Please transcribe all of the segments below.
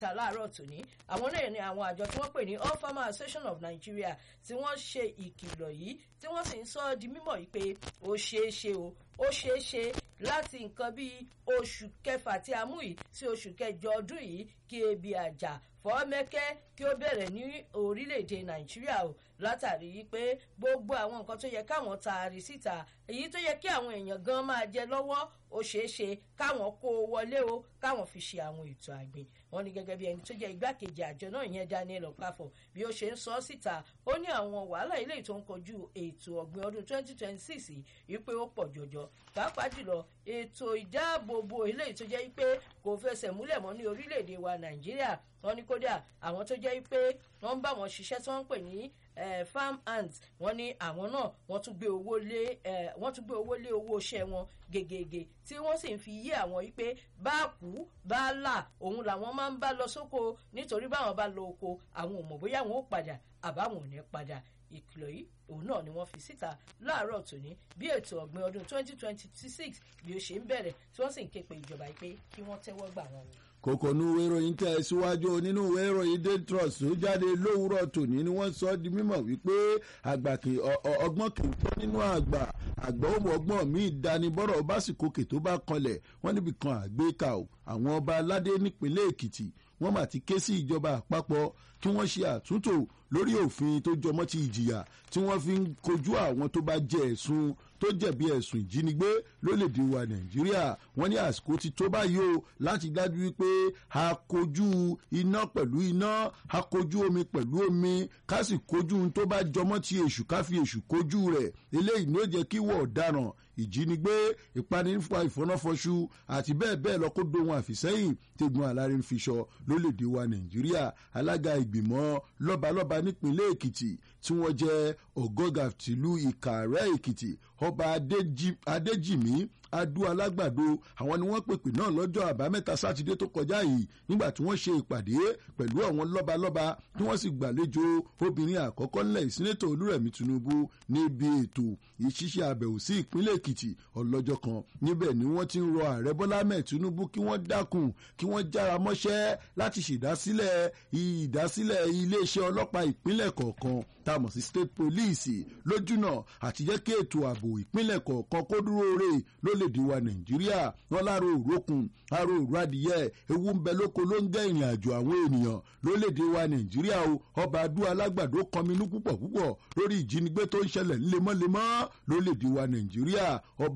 ta láàárọ̀ tòní àwọn náà ni àwọn àjọ tí wọ́n pè ní all farmer association of nigeria tí wọ́n ṣe ìkìlọ̀ yìí tí wọ́n sì ń sọ ọ́ di mímọ̀ yìí pé ó ṣeé ṣe o ó ṣeé ṣe láti nǹkan bíi oṣù kẹfà tí a mú yìí sí oṣù kẹjọ ọdún yìí kí ebi àjà fọ́mẹ́kẹ́ kí ó bẹ̀rẹ̀ ní orílẹ̀-èdè nàìjíríà o látàrí pé gbogbo àwọn nǹkan tó yẹ káwọn taari síta èyí tó yẹ kí àwọn èèyàn gan máa jẹ lọ́wọ́ ó ṣeé ṣe káwọn kó o wọlé o káwọn fi ṣe àwọn ètò àgbìn wọn ni gẹ́gẹ́ bí ẹni tó jẹ́ igbákejì àjọ náà yẹn daniel okafor bí ó ṣe ń sọ síta ó ní àwọn wàhálà ilé tó ń kojú ètò ọ̀gbìn ọdún 2026 yìí pé ó pọ̀ jọjọ pàápàá jùlọ ètò ìdáàbòbò ilé tó jẹ́ pé kò fẹsẹ̀ múlẹ̀ mọ́ ní orílẹ̀-èdè wa nàìjíríà wọn ní kódà àwọn tó jẹ́ pé wọ́n ń bá wọn ṣiṣẹ́ tí wọ́n ń pè ní farm ant wọ́n ní àwọn náà wọ́n tún gbé owó lé wọ́n tún gbé owó lé owó iṣẹ́ wọn gègègè tí wọ́n sì ń fi yé àwọn yìí pé bá kú bá là òun làwọn máa ń bá lọ sóko nítorí báwọn bá lọ oko àwọn ò mọ̀ bóyá àwọn ò padà àbáwọn ò ní padà ìkìlọ̀ yìí òun náà ni wọ́n fi síta láàárọ̀ tòní bí ètò ọ̀gbìn ọdún 2026 bí ó ṣe ń bẹ̀rẹ̀ tí wọ́n sì ń ké pe ìjọba yìí pé kí wọ́n tẹ́wọ́ gbà wọ́n wò kòkònú ìwé ìròyìn tẹ̀ síwájú nínú ìwé ìròyìn daily trust tó jáde lówùúrọ̀ tòní ni wọ́n sọ di mímọ̀ wípé àgbà kì ọgbọ́n kì í pẹ́ nínú àgbà àgbà ó mọ ọgbọ́n míì dánibọ́rọ̀ básìkòkè tó bá kanlẹ̀ wọ́n níbi kan àgbékà o àwọn ọba aládé nípínlẹ̀ èkìtì wọ́n mà ti ké sí ìjọba àpapọ̀ kí wọ́n ṣe àtúntò lórí òfin tó jọmọ́ ti ìjìyà tí wọ́n fi ń kojú àwọn tó bá jẹ ẹ̀sùn tó jẹ̀bi ẹ̀sùn ìjínigbé lólèdè wa nàìjíríà wọ́n ní àsìkò ti tó báyìí o láti dájú wípé a kojú iná pẹ̀lú iná a kojú omi pẹ̀lú omi ká sì kojú ohun tó bá jọmọ́ ti èṣù ká fi èṣù kojú rẹ̀ eléyìí ni ó jẹ́ kí wọ́n ọ̀daràn ìjínigbé ìpanifa ìfọnáfọṣù àti bẹ́ẹ̀ bẹ́ẹ̀ lọ kó dohun àfìsẹ́yìn tegun alárin fiṣọ lólèdè wa nàìjíríà alága ìgbìmọ̀ lọ́balọ́ba nípínlẹ̀ èkìtì tí wọ́n jẹ́ ọ̀gọ́gà tìlú ìkàrẹ́ èkìtì ọba adéjìmí adu alágbàdo àwọn ni wọ́n pèpè náà lọ́jọ́ àbámẹ́ta sátidé tó kọjá yìí nígbà tí wọ́n ṣe ìpàdé pẹ̀lú àwọn lọ́balọ́ba tí wọ́n sì gbàlejò obìnrin àkọ́kọ́ ńlẹ̀ ìsínétò olúrẹ̀mí tinubu níbi ètò ìṣiṣẹ́ àbẹ̀wò sí ìpínlẹ̀ èkìtì ọlọ́jọ́ kan níbẹ̀ ni wọ́n ti ń rọ ààrẹ bọ́lá ahmed tinubu kí wọ́n dákun kí wọ́n jára mọ́ṣẹ́ láti ṣèdásílẹ̀ ìdásílẹ̀ iléeṣẹ́ ọlọ́pàá ìpínlẹ̀ kọ̀ọ̀kan tá a mọ̀ sí state police lójúnà àti jẹ́ kí ètò ààbò ìpínlẹ̀ kọ̀ọ̀kan kó dúró re lólèdè wa nàìjíríà wọn láàrò òrókùn àrò òrò adìyẹ ewu ń bẹ lóko ló ń gẹ́ ìrìn àjò àwọn ènìyàn lólèdè wa nàìjíríà o ọba adú alágbàdo kọminú púpọ̀ púpọ̀ lórí ìjínigbé tó ń ṣẹlẹ̀ ńlemọ́lemọ́ lólèdè wa nàìjíríà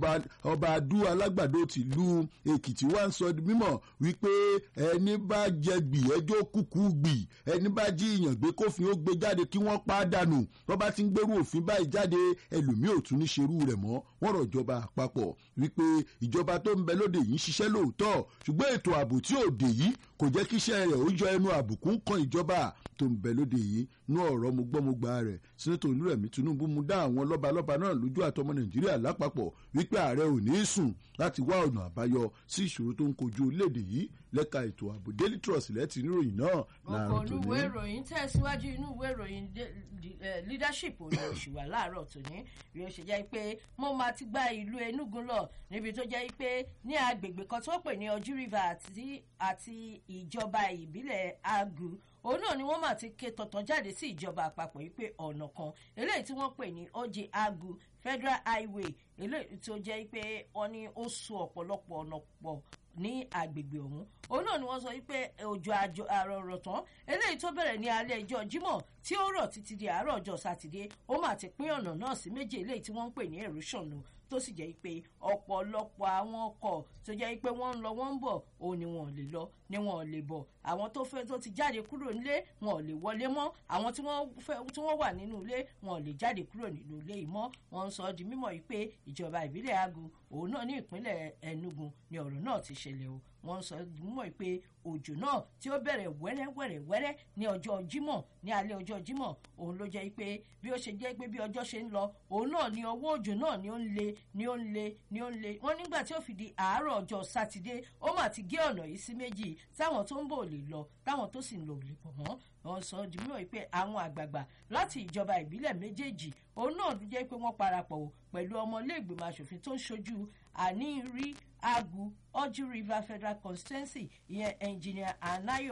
ọba adú alágbàdo tìlú èkìtì wá ń sọ mímọ̀ wípé ẹni bá jẹ gbì ẹjọ́ kúkú gbì ẹni bá jí ìyàn gbé kófin ó gbé jáde kí wọ́n pa á dànù wọ́n bá ti ń gbèrú òfin báyìí jáde ẹlòmíì ò tún ní ṣerú rẹ̀ mọ́ wọ́n rọ̀ ìjọba àpapọ̀ wípé ìjọba tó ń bẹ lóde yìí ń ṣiṣẹ́ lóòótọ́ ṣùgbọ́n ètò ààbò tí ò dé yìí kò jẹ́ kí iṣẹ́ rẹ̀ ó jọ ẹnu àbùkù ń kan ìjọba tó ń bẹ lóde yìí nú ọ̀rọ̀ mo gbọ́ mo gba rẹ̀ sínátò olúrẹ̀mí tinubu mú dá àwọn lọ́balọ́ba náà lójú àtọmọ nàìjíríà lápapọ̀ wípé ààrẹ ò ní í sùn láti wá ọ̀nà àbáyọ sí ìṣòro tó ń kojú orílẹ̀-èdè yìí lẹ́ka ètò ààbò daily trust lẹ́tì níròyìn náà láàárọ̀ tòní. ọkọ̀ olúwé ìròyìn tẹ̀síwájú inú ìwé ìròyìn leadership òní oṣù wà láàárọ̀ tòní bí ó ṣe jẹ́ pé mo máa ti gba ìlú enugu lọ níbi tó jẹ́ pé ní agbègbè kan tó pè ní ojú river àti ìjọba ìbílẹ̀ agu òun náà ni wọ́n máa ti ké tọ̀tàn jáde sí ìjọba àpapọ̀ yìí pé ọ̀nà kan eléyìí tí wọ́n pè ní oje agu federal highway eléyìí tó jẹ́ pé wọ́n ní ó so ọ̀pọ̀lọpọ̀ ọ̀nà pọ̀ ní agbègbè ọ̀hún òun náà ni wọ́n sọ wípé òjò àrọ̀rọ̀ tán eléyìí tó bẹ̀rẹ̀ ní alẹ́ ẹjọ́ jímọ̀ tí ó rọ̀ títí di àárọ̀ ọjọ́ sátidé ó mà ti pín ọ̀nà náà sí méjì eléyìí tí wọ́n ń pè ní erosion o tó sì jẹ́ pé ọ̀pọ̀lọpọ̀ àwọn ọkọ̀ tó jẹ́ pé wọ́n ń lọ wọ́n ń bọ̀ òun ni wọn ò lè lọ ni wọn ò lè bọ̀ àwọn tó fẹ́ tó ti jáde kúrò nílé wọn ò lè wọlé mọ́ àwọn tí wọ́n fẹ́ tí wọ́n wà nínú ilé wọn ò lè jáde kúrò nínú ilé yìí mọ́ wọ́n ń sọ di mímọ̀ yìí pé ìjọba ìbílẹ̀ agu òun náà ní ìpínlẹ̀ enugu ni ọ̀rọ̀ náà ti ṣẹlẹ̀ o wọ́n sọ mọ̀ pé òjò náà tí ó bẹ̀rẹ̀ wẹ́rẹ́wẹ́rẹ́wẹ́rẹ́ ní ọjọ́ jímọ̀ ní alẹ́ ọjọ́ jímọ̀ òun ló jẹ́ pé bí ó ṣe jẹ́ pé bí ọjọ́ ṣe ń lọ òun náà ni ọwọ́ òjò náà ni ó ń le ni ó ń le ni ó ń le wọ́n nígbà tí ó fi di àárọ̀ ọjọ́ sátidé ó mà ti gé ọ̀nà yìí sí méjì táwọn tó ń bò lè lọ táwọn tó sì ń lò lè pọ̀ mọ́ wọ́n sọ di mímọ̀ pé àwọn àgbààgbà láti ìjọba ìbílẹ̀ méjèèjì òun náà ló jẹ́ pé wọ́n parapọ̀ pẹ̀lú ọmọ ilé ìgbìmọ̀ asòfin tó ń ṣojú àníírí agu ojú river federal constituency ìyẹn engineer anayo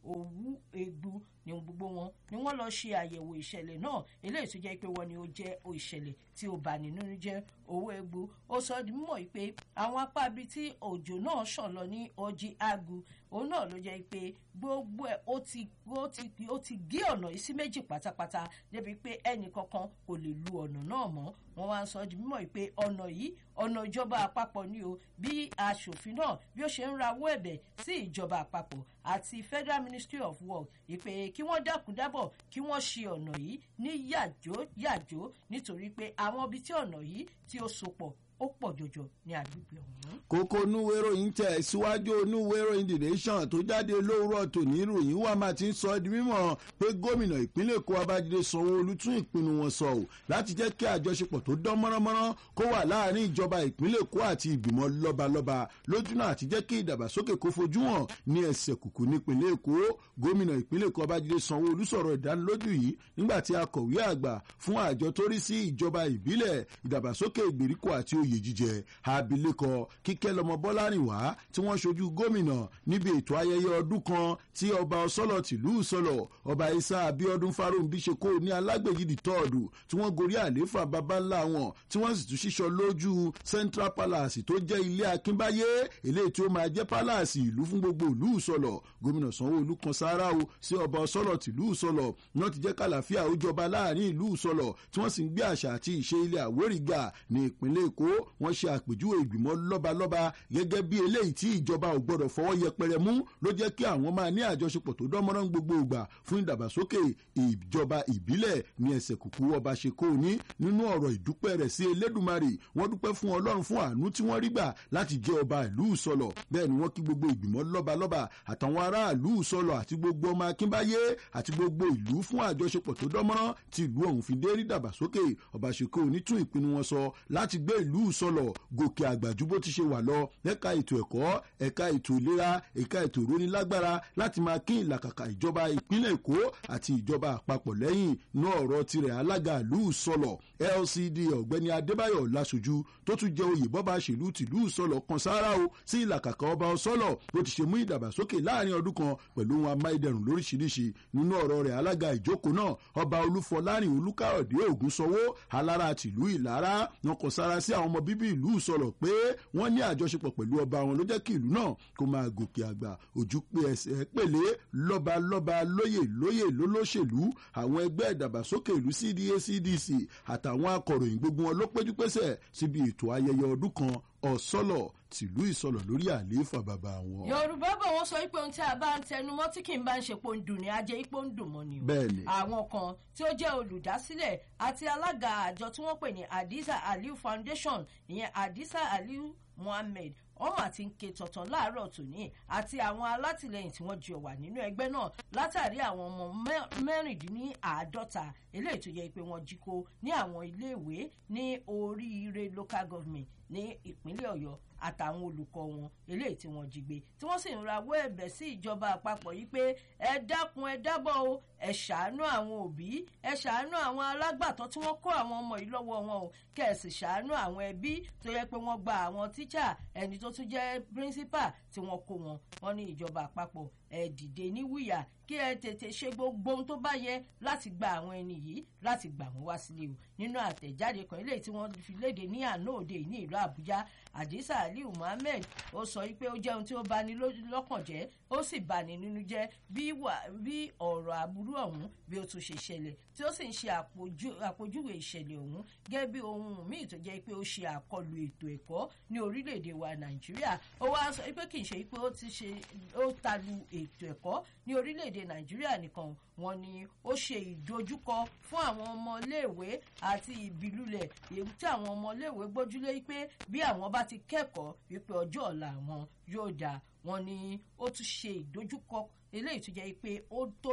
òwú egbu ní gbogbo wọn ni wọ́n lọ ṣe àyẹ̀wò ìṣẹ̀lẹ̀ náà eléyìí tó jẹ́ pé wọ́n ní ó jẹ́ ìṣẹ̀lẹ̀ tí ó bà nínú jẹ́ owó egbu ó sọ di mímọ̀ pé àwọn apá ibi tí òjò náà ṣàn lọ ní ọjí agu òun náà ló jẹ́ pé gbogbo ẹ̀ ó ti ó ti ó ti gé ọ̀nà yìí sí méjì pátápátá débi pé ẹnì kankan kò lè lu ọ̀nà náà mọ́ wọ́n wá ń sọ di mímọ̀ pé ọ̀nà yìí ọ̀nà ìjọba àpapọ̀ ni o bí aṣòfin náà bí ó ṣe ń rawọ́ ẹ̀bẹ̀ sí ìjọba àpapọ̀ àti federal ministry of work ìpè kí wọ́n dákun dábọ̀ kí wọ́n ṣe ọ̀nà yìí ní yàjó yàjó nítorí pé àwọn ibi tí ọ̀nà yìí tí ó so pọ̀ ó pọ̀ jọjọ ní agbègbè ọ̀hún. kókó onúwé ìròyìn tẹ̀ síwájú onúwé ìròyìn the nation tó jáde lówùrọ̀ tòní ìròyìn wà máa ti ń sọ ọ́ di mímọ̀ pé gómìnà ìpínlẹ̀ èkó abájídé sanwó-olu tún ìpinnu wọn sọ ọ́ láti jẹ́ kí àjọṣepọ̀ tó dán mọ́ránmọ́rán kó wà láàrin ìjọba ìpínlẹ̀ èkó àti ìgbìmọ̀ lọ́balọ́ba lójúnà àti jẹ́ kí ìdàgbàsókè kó fojú hàn ní ẹsẹ̀ kùkù nípínlẹ̀ èkó gómìnà ìpínlẹ̀ èkó abájídé sanwó-olu sọ̀rọ̀ ìdánilójú yìí nígbà tí akọ̀wé àgbà fún àjọ tó rí sí ìjọba ìbílẹ̀ ìdàgbàsókè ìgbèríko àti oyè jíjẹ abilékọ kíkẹ́ lọmọ bọ́lárìnwá tí wọ́n ṣojú gómìnà níbi ètò ayẹyẹ ọdún kan tí ọba ọsọlọ tìlú ìsọlọ ọba isa abiodun farunbi ṣe kó ní alágbèjìdì tọ́ọ̀dù tí wọ́n gorí àlééfà baba ńlá wọn tí wọ́n sì tún ṣíṣọ lójú central palace tó jẹ́ ilé akínbáyé eléyìí tí ó máa jẹ́ palace ìlú fún gbogbo ìlú ìsọlọ gómìnà sanwó-olu kan sáárá o sí ọba ọsọlọ tìlú ìsọlọ náà ti jẹ́ kàlàfíà ó jọba láàrin ìlú ìsọlọ tí wọ́n sì ń gbé àṣà àti ìṣe ilẹ̀ àwórìgà ní ìpínlẹ̀ èkó wọ́n ṣe àpèjúwe ìgbìmọ̀ lọ́balọ́ba gẹ́gẹ́ bí eléyìí tí ìjọba ò gbọ́dọ̀ fọwọ́ yẹpẹrẹ mú ló jẹ́ kí àwọn máa ní àjọṣepọ̀ tó dánmọ́rán gbogbo ìgbà fún ìdàgbàsókè ìjọba ìbílẹ̀ ní ẹsẹ̀ kùkú ọba ṣe kó ní nínú ọ̀rọ̀ ìdúpẹ́ rẹ̀ sí elédùnmarè wọ́n dúpẹ́ fún ọlọ́run fún àánú tí wọ́n rí gbà láti jẹ́ ọba ìlú ìsọlọ̀ bẹ́ẹ̀ ni wọ́n kí gbogbo ìgbìmọ̀ lọ́balọ́ba àtàwọn aráàlú ìsọlọ̀ àti gbogbo ọmọ akínbáyé àti gbogbo ìlú fún àjọṣepọ̀ tó dánmọ́rán tí ìlú ọ̀hún fi dé rí dàgbàsókè ọba ṣe kó ní tún ìpinnu wọn sọ láti gbé ìlú ìsọlọ̀ gòkè àgbà ju bó ti ṣe wà lọ ẹ̀ka ètò ẹ̀kọ́ ẹ̀ka ètò ìlera ẹ̀ka ètò ìrónilágbára láti máa kí ìlàkàkà ìjọba ìpínlẹ̀ èkó àti ìjọba àpapọ̀ lẹ́yìn ní ọ̀rọ̀ tirẹ̀ alága ìlú ìsọlọ̀ lcd ọ̀gbẹ́ni adébáyọ̀ láṣojú tó tún jẹ́ oyè bọ́ba ṣèlú tìlú ìsọlọ̀ kan sára o sí ìlàkàkà ọba ọsọlọ̀ bó ti ṣe mú ìdàgbàsókè láàrin ọdún kan pẹ̀lú ohun amáyédẹrùn lóríṣiríṣi nínú ọ̀rọ̀ rẹ̀ alága ìjókòó náà ọba olúfọlárìn olúkàròdé ògúnṣọwọ́ alára tìlú ìlara wọn kọ sára sí àwọn ọmọ bíbí ìlú ìsọlọ̀ pé wọ́n ní àjọṣepọ̀ pẹ̀lú ọba wọn ló jẹ́ kí ìlú náà kó máa gòkè àgbà ojú pé ẹsẹ̀ pèlé lọ́ba lọ́ba lóyè lóyè lólóṣèlú àwọn ẹgbẹ́ ìdàgbàsókè ìlú cda cdc àtàwọn akọ̀ròyìn gbogbo wọn ló péjú pésẹ̀ síbi ètò ayẹyẹ ọdún kan ọ̀sọ́lọ̀ tìlú ìsọlọ̀ lórí àlééfà bàbá wọn. yorùbá bọ̀ wọ́n sọ pé ohun tí a bá ń tẹnu mọ́ tí kì í bá ń ṣe pé ó ń dùn ní ajé ipò ń dùn mọ́ ni o. bẹ́ẹ̀ni. àwọn kan tí ó jẹ́ olùdásílẹ̀ àti alága àjọ tí wọ́n pè ní hadiza aliu foundation ìyẹn hadiza aliu muhammed wọ́n mà ti ń ké tọ̀tàn láàárọ̀ tòní àti àwọn alátìlẹyìn tí wọ́n jọ wà nínú ẹgbẹ́ náà látàrí àwọn ọmọ mẹ́rìndínláàádọ́ta eléyìí tó yẹ pé wọ́n jí kó ní àwọn iléèwé ní oríire local government ní ìpínlẹ̀ ọ̀yọ́ àtàwọn olùkọ́ wọn eléyìí tí wọ́n jí gbé tí wọ́n sì ń rawọ́ ẹ̀bẹ̀ sí ìjọba àpapọ̀ yìí pé ẹ dákun ẹ dábọ̀ o ẹ ṣàánú àwọn òbí ẹ ṣàánú àwọn alágbàtọ́ tí wọ́n kó àwọn ọmọ yìí lọ́wọ́ wọn o kẹ́ ẹ sì ṣàánú àwọn ẹbí tó yẹ pé wọ́n gba àwọn tíṣà ẹni tó tún jẹ́ píríncípà tí wọ́n kó wọn wọ́n ní ìjọba àpapọ̀ ẹ dìde ní wíyà kí ẹ tètè ṣe gbogbo ohun tó bá yẹ láti gba àwọn ẹni yìí láti gbà wọ́n wá sílé o nínú àtẹ̀jáde kan eléyìí tí wọ́n fi léde ní àná òde ní ìlú àbújá àdìsá aliu muhammed ó sọ pé ó jẹ́ ohun tí ó bani lọ́kàn jẹ́ ó sì bani nínú jẹ́ bí ọ̀rọ̀ aburú ọ̀hún bí ó tún ṣe ṣẹlẹ̀ tí ó sì ń ṣe àpòjúwe ìṣẹ̀lẹ̀ ọ̀hún gẹ́gẹ́ bí ohun míì tó jẹ́ pé ó ṣe àkọlù ètò ẹ̀kọ́ ní orílẹ̀-èdè wa nàìjíríà ó wá sọ pé kì í ṣe pé ó ti ṣe ó talu ètò ẹ̀kọ́ ní orílẹ̀-èdè nàìjíríà nìkan wọn ni ó ṣe ìdojúkọ fún àwọn ọmọléèwé àti ìbílúlẹ̀ èyí tí àwọn ọmọléèwé gbójúlé pé bí àwọn bá ti kẹ́kọ̀ọ́ wípé ọjọ́ ọ̀la àwọn yóò dáa wọn ni ó tún ṣe ìdojúkọ eléyìí tó jẹ́ pé ó tóbi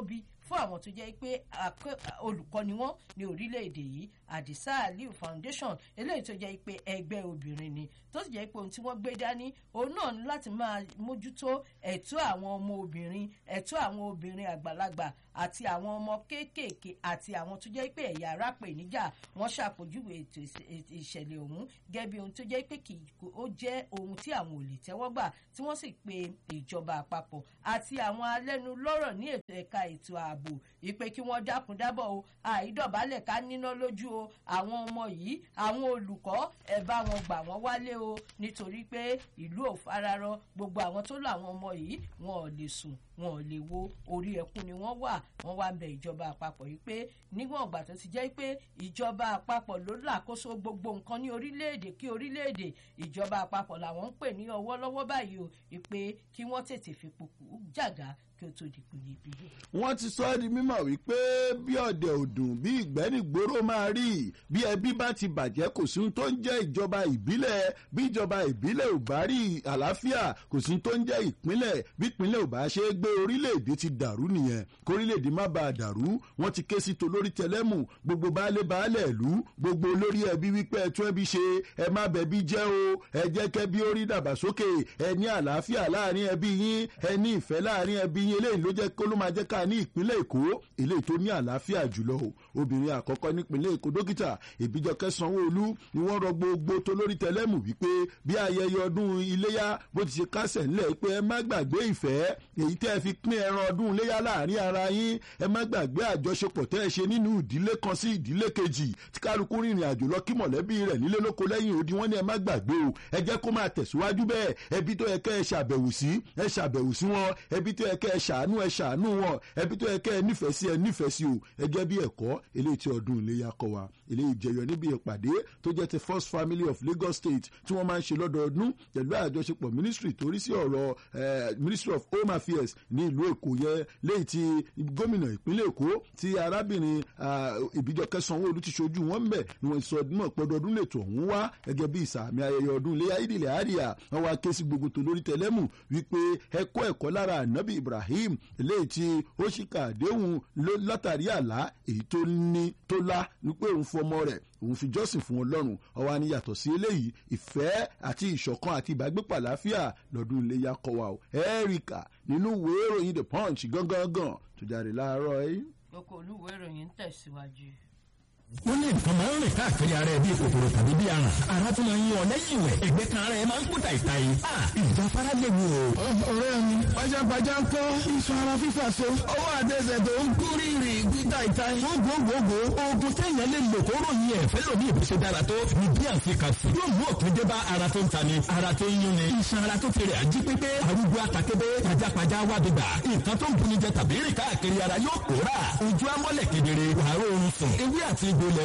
fún àwọn tó jẹ́ pé olùkọ́ ni wọ́n ní orílẹ̀-èdè yìí àdìsá aliu foundation eléyìí tó jẹ́ pé ẹgbẹ́ obìnrin ni tó sì jẹ́ pé ohun tí wọ́n gbé dání òun náà ní láti máa mójútó ẹ̀tọ́ àwọn ọmọ obìnrin ẹ̀tọ́ àwọn obìnrin àgbàlagbà àti àwọn ọmọ kéékèèké àti àwọn tó jẹ́ pé ẹ̀yà ara pè níjà wọ́n ṣàpèjúwe ètò ìṣẹ̀lẹ̀ ọ̀hún gẹ́gẹ́ bí ohun tó jẹ́ pé kì ó jẹ́ ohun tí àwọn ò lè tẹ́wọ́ gbà tí wọ́n sì pe ìjọba àpapọ̀ àti àwọn alẹ́nulọ́rọ̀ ní ètò ẹ̀ka ètò ààbò ìpè kí wọ́n dákun dábọ̀ o àìdọ̀bálẹ̀ ká níná lójú o àwọn ọmọ yìí àwọn olùkọ́ ẹ̀ bá wọn gbà wọ́n wálé o nítorí pé ìlú ò fararọ gbogbo àwọn tó lọ àwọn ọmọ yìí wọn ò lè sùn wọn ò lè wo orí ẹkún ni wọ́n wà wọ́n wá ń bẹ ìjọba àpapọ̀ yìí pé níwọ̀n ìgbà tó ti jẹ́ pé ìjọba àpapọ̀ ló làkóso gbogbo nǹkan ní orílẹ̀-èdè kí orílẹ̀-èdè ìjọba àpapọ̀ làwọn ń pè ní ọwọ́ lọ́wọ́ báyìí o ìpè kí wọ́n tètè fi pòkù jàgá kí ó tó di kùnyìnbíyì. wọ́n ti sọ ọ́ di mímọ̀ wípé bí ọ̀dẹ̀ òdùn bí ìgbẹ́nìgbòrò máa rí bí ẹbí bá ti bàjẹ́ kò sí ohun tó ń jẹ́ ìjọba ìbílẹ̀ bí ìjọba ìbílẹ̀ ò bá rí àlàáfíà kò sí ohun tó ń jẹ́ ìpínlẹ̀ bí ìpínlẹ̀ ò bá ṣe é gbé orílẹ̀-èdè ti dàrú nìyẹn kórílẹ̀-èdè má bàa dàrú wọ́n ti ké sí tolórí tẹlẹ́mù gbogbo baálé baálẹ̀ ìlú gbogbo olórí ẹbí wípé ẹ tún ẹbí ṣe ẹ má bẹbí jẹ́ o ẹ jẹ́ kẹ́bí ó rí dàgbàsókè ẹ ní àlàáfíà láàrin ẹbí yín ẹ ní ìfẹ́ láàrin ẹbí yín eléyìí ló jẹ́ kó ló máa jẹ́ ká ní ìpínlẹ̀ èkó eléyìí tó ní àlàáfíà jùlọ o obìnrin àkọ́kọ́ nípínlẹ̀ èkó dókítà ìbíjọkẹ́ sanwó-olú ni wọ́n rọ gbogbo tó lórí tẹlẹ́mù wípé bí ayẹyẹ ọdún iléyá bó ti ṣe kásẹ̀ ńlẹ̀ pé ẹ má gbàgbé ìfẹ́ èyí tẹ́ ẹ fi pín ẹran ọdún iléyá láàrin ara yín ẹ má gbàgbé àjọṣepọ̀ tẹ́ ẹ ṣe nínú ìdílé kan sí ìdílé kejì tí kálukú rìnrìn àjò lọ kí mọ̀lẹ́bí rẹ̀ nílé lóko lẹ́yìn odi wọ́n ní ẹ má gbàgbé o ẹ jẹ́ kó máa tẹ̀síwájú bẹ́ẹ̀ ẹbí tó yẹ kẹ́ ẹ ṣàbẹ̀wò sí ẹ ṣàbẹ̀wò sí wọn ẹbí tó yẹ kẹ́ ẹ ṣàánú ẹ ṣàánú wọn ẹbí tó yẹ kẹ́ ẹ nífẹ̀ẹ́ sí ẹ nífẹ̀ẹ́ sí o ẹ jẹ́ bí ẹ̀kọ́ eléyìí tí ọdún iléyà kọ wa eléyìí jẹyọ níbi ìpàdé tó jẹ́ ti first family of Lagos State tí wọ́n máa ń ṣe lọ́dọọdún pẹ̀lú àjọṣepọ̀ ministry torí sí ọ̀rọ̀ ministry of home affairs ní ìlú Èkó yẹ léyìí tí gómìnà ìpínlẹ̀ Èkó tí arábìnrin Ìbíjọkẹ́ Sanwó-Olú ti ṣojú wọn ń bẹ̀ ni wọ́n sọ ọdún pọ̀dọ̀ọdún lètò ọ̀hún wá gẹ́gẹ́ bí ìsàmì ayẹyẹ ọdún iléyà ìdílé àríyá wọn wá ké sí gbogbo tó lórí tẹlẹ́mù wípé ẹ̀kọ́ ẹ̀kọ́ lára ànábì Ibrahim eléyìí tí ó ṣìkà àdéhùn látàrí àlá èyí tó ní tó lá wípé òun fọmọ rẹ̀ òun fi jọ́sìn fún ọlọ́run ọwọ́ ni yàtọ̀ sí eléyìí ìfẹ́ àti ìṣọ̀kan àti ìbágbépọ̀ àlàáfíà lọ́dún iléyà kọ́ wa o ẹ́ríkà nínú ìwé ìròyìn the punch gangan tó jáde láàárọ̀ yìí. oko olúwo ìròyìn ń tẹ̀síwájú wọ́n ní nǹkan máa ń rìn káàkiri ara ẹ̀ bíi kòkòrò tàbí bíi aràn ara tó máa ń yan lẹ́yìn ìwẹ̀ ẹ̀gbẹ́ kan ara ẹ̀ máa ń kú tàìtà yìí. ìjàpára lè wò ó. ọ̀rẹ́ mi pajápajá ń kọ́ iṣan ara fífà so ọwọ́ àtẹsẹ̀ tó ń kú rírì kú tàìtà yìí. gbogbogbò oògùn téèyàn lè lò kó ròyìn ẹ̀ fẹ́ lòdì ìbùsùn dára tó ní bí àfikàsí. yóò mú òpin dé bá ara tó ń ta ni ara tó ń yún ni. iṣan ara tó fèrè àjí pépé arúgbó àtàkébé pajápajá wá dìgbà nǹkan tó ń bunijẹ tàbí rìn káàkiri ara yóò kóra ojú amọ́lẹ̀ kedere wàá rọrùn sùn ewé àti egbò